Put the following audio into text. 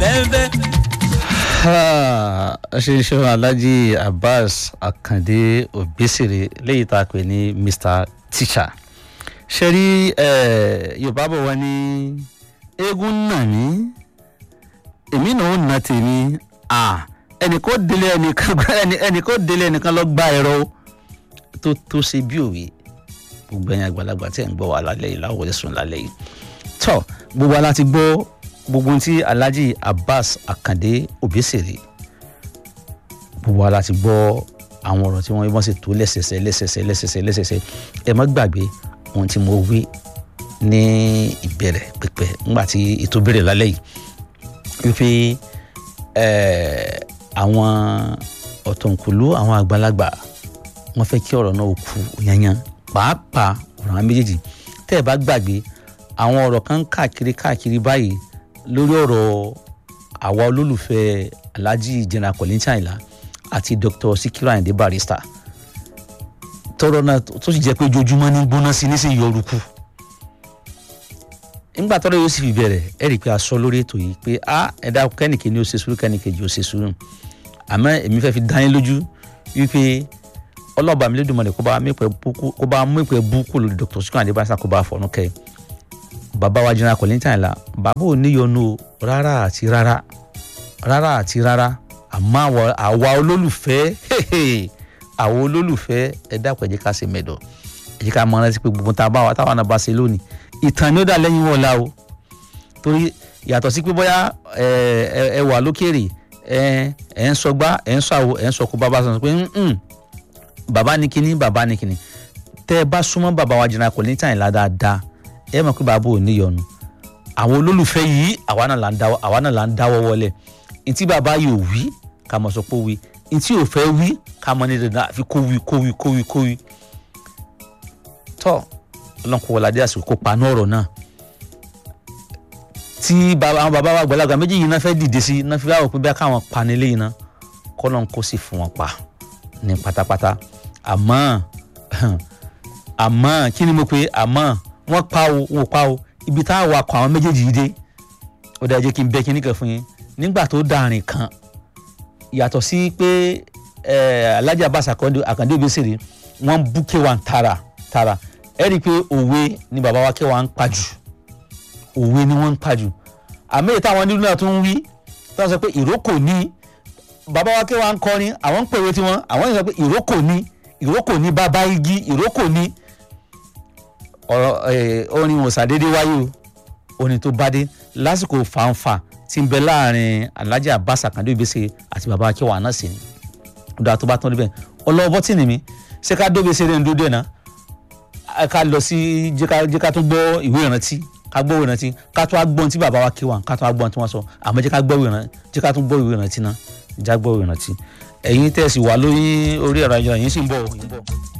bẹ́ẹ̀ ṣe ṣe alhaji abbas akande obesere léyìí tá a pè ní mr teacher ṣe rí yorùbá bọ̀ wá ní eégún nà mí èmi náà ó nà tèmi ẹnì kó délé ẹnì kó délé ẹnìkan lọ gba ẹ̀rọ tó tó ṣe bí òwe gbogbo ẹ̀yin àgbàlagbà tí ẹ̀ ń gbọ́ wà lálẹ́ yìí láwọ̀ lẹ́sùn lálẹ́ yìí tọ́ gbogbo ala ti gbọ́ gbogbo ohun tí alhaji abbas akande obesere gbogbo ala ti gbọ́ àwọn ọ̀rọ̀ tí wọ́n wọ́n sì tó lẹ́sẹsẹ lẹ́sẹsẹ lẹ́sẹsẹ lẹ́sẹsẹ ẹ má gbàgbé ohun tí mo wí ní ìbẹ̀rẹ̀ pẹ̀pẹ̀ ńgbà tí ètò bẹ̀rẹ̀ lálẹ́ yìí wípé àwọn ọ̀tọ̀nkùlú àwọn àgbàlagbà wọ́n fẹ́ kí ọ̀rọ̀ náà kú yanyan pàápàá ọ̀rọ̀ àwọn méjèèjì tẹ́ ẹ bá gbàgbé àwọn ọ̀rọ̀ kan káàkiri káàkiri báyìí lórí ọ̀rọ̀ àwa olólùfẹ́ alhaji general Kollington Ayinla àti dr sikiru ayinde barrister tọrọ náà tó sì jẹ́ pé ojoojúmọ́ ní gbóná sí ní sí yọrùkù nígbà tọ́rọ yóò sì fi bẹ̀rẹ̀ ẹ rí i pé a sọ lórí ètò yìí pé a ẹ̀dá kẹ́nìkè ni ó ṣe sùúrù kẹ́nìkejì ó ṣe sùúrù àmọ́ èmi fẹ́ fi dá yín lójú wípé ọlọ́ọ̀bà mi lédùn mọ́lẹ̀ kó bá mú ìpè búkú lórí dr sikiru ayinde barrister kó bá fọ̀nù kẹ́ bàbá wa general Kollington Ayinla bàbá ò níyọnu rárá àti rárá rárá àti rárá àmọ́ àwa olólùfẹ́ àwa olólùfẹ́ ẹ dákun ẹ jẹ́ ká ṣe mẹ́dọ̀ ẹ jẹ́ ká mọ rántí pé gbogbo tá a bá wa táwọn náà bá ṣe lónìí ìtàn ni ó dà lẹ́yìn wọn la o torí yàtọ̀ sí pé bóyá ẹ wà lókèrè ẹ ń sọgbá ẹ ń sọ àwò ẹ ń sọ kó bàbá sọ pé bàbá ní kíní bàbá ní kíní tẹ́ ẹ bá súnmọ́ bàbá wa general Kollington Ayinla dáadáa ẹ mọ̀ pé bàbá ò níyọnu àwọn olólùfẹ́ yìí àwa náà là ń dáwọ́ wọlé ntí bàbá yìí ò wí ká mọ̀ sọ pé ó wí ntí ò fẹ́ wí ká mọ̀ ní dandan àfi kó wí kó wí kó wí kó wí. tọ́ ọlọ́nkọ wọlé àsìkò kó paná ọ̀rọ̀ náà tí àwọn bàbá wa àgbàlagbà méjì yìí náà fẹ́ dìde sí náà fi wáwọ̀ pé bí káwọn panilé yìí náà kọ́lọ́n kó sì fún wọn pa ní pátápátá àmọ́ àmọ́ kí ni mo pè àmọ́ wọ́n pa o wọ́n pa o ibi tá a wà kọ àwọn méjèèjì yìí dé ó dáa jẹ́ kí n bẹ́ kí n níkan fún yín nígbà tó dàrin kan yàtọ̀ sí pé Alhaji Abbas Akande Obesere wọ́n bú K1 tara tara ẹ rí i pé òwe ni bàbá wa K1 ń pa jù òwe ni wọ́n ń pa jù àmì ìta àwọn nílùú náà tún ń wí tí wọ́n sọ pé ìrókò ní bàbá wa K1 ń kọrin àwọn ń pèwé tiwọn àwọn yìí sọ pé ìrókò ní ìrókò ní bàbá igi ìrókò ní ọ̀rọ̀ orin òsàdédé wáyé o orin tó bá dé lásìkò fàǹfà tí ń bẹ láàrin Alhaji Abbas Akande Obesere àti baba K1 náà sí ni ọdọ tó bá tán níbẹ̀ ọlọ́wọ́ bọ́tìnì mi ṣé ká dóbesere ń dúdú ẹ̀ náà ká lọ sí jẹ́ ká tún gbọ́ ìwé ìrántí ká gbọ́ ìwé ìrántí ká tún wá gbọ́n tí baba wa K1 ká tún wá gbọ́n tí wọ́n sọ àmọ́ jẹ́ ká gbọ́ ìwé ìrántí jẹ́ ká tún gbọ́ ìwé ìrántí náà já gbọ́ ìwé ìrántí ẹ̀yin tẹ̀sí wà lórí orí ẹ̀rọ ayélujára yín sì ń bọ̀ yín bọ̀.